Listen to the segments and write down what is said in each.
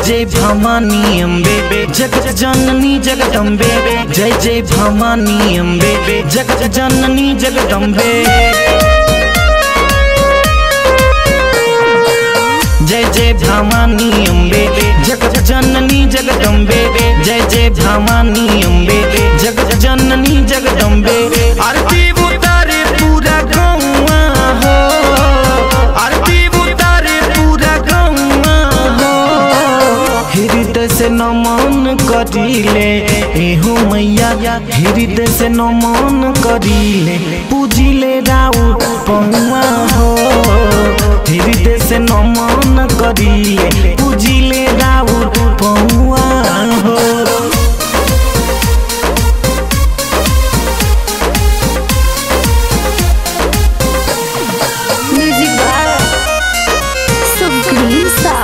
जय भवानी अम्बे जगत जननी जगदम्बे जय जय भवानी अम्बे जगत जननी जगदम्बे जय जय भवानी अम्बे जगत जननी जगदम्बे जय जय भवानी अम्बे जगत जननी जगदम्बे आरती उतारे पूरा गौआ हो आरती उतारे पूरा गौआ हो हृदय से नमन करीले एहो मैया हृदय से नमन करीले पूजिले राउ पौआ हो हृदय से नमन करीले पूजिले राउ पौआ हो म्यूजिक बाय सुग्रीव सा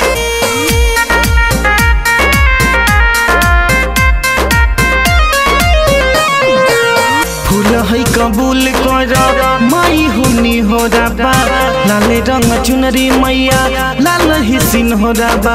फूल है कबूल कर माई हुनी हो रबा लाल रंग चुनरी मैया लाल हिसिन हो रबा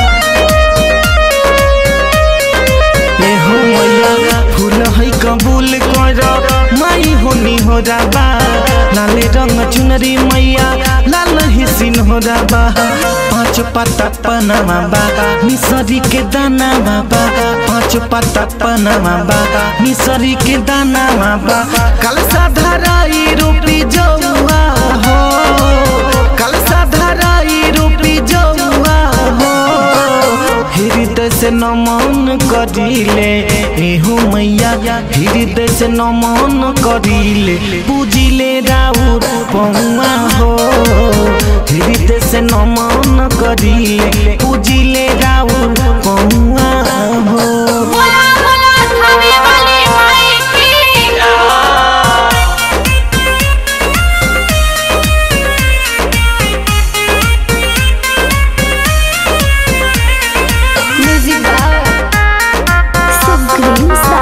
ए हो मैया फूल है कबूल कर माई हुनी हो रबा लाल रंग चुनरी मैया लाल हिसिन हो रबा पाँच पत्ता पनामा बा मिसरी के दाना बाबा पाँच पत्ता पनामा बा मिसरी के दाना बाबा कल साधाराई रूपी जौआ हो कल साधाराई रूपी जौआ हो हृदय से नमन करीले एहो मैया हृदय से नमन करीले पूजिले राउर पौआ हो हृदय से नमन करीले पूजिले राउर पौआ हो बोला बोला थाने वाली माई की म्यूजिक बाय सुग्रीव सा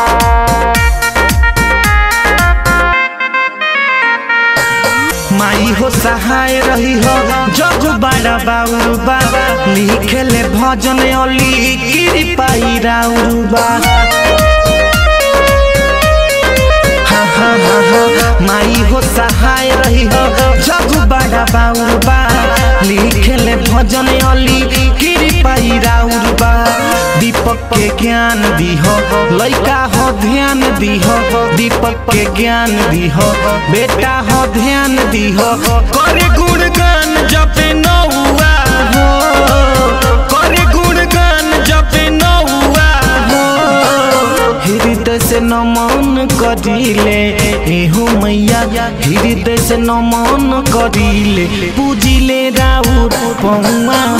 माई हो सहाय रही हो जग बड़ा बाबा लिखेले भजन अली कृपाई राउबा हाँ हाँ हाँ हाँ माई हो सहाय रही हो जग बड़ा बाबा लिखेले भजन अली कृपाई राउबा दीपक के ज्ञान दीहो लइका हो ध्यान दीहो दीपक के ज्ञान दीहो बेटा हो ध्यान दीहो करे गुणगान जपे नौआ हो करे गुणगान जपे नौआ हो हृदय से नमन करीले एहो मैया हृदय से नमन करीले पूजिले राउर पौआ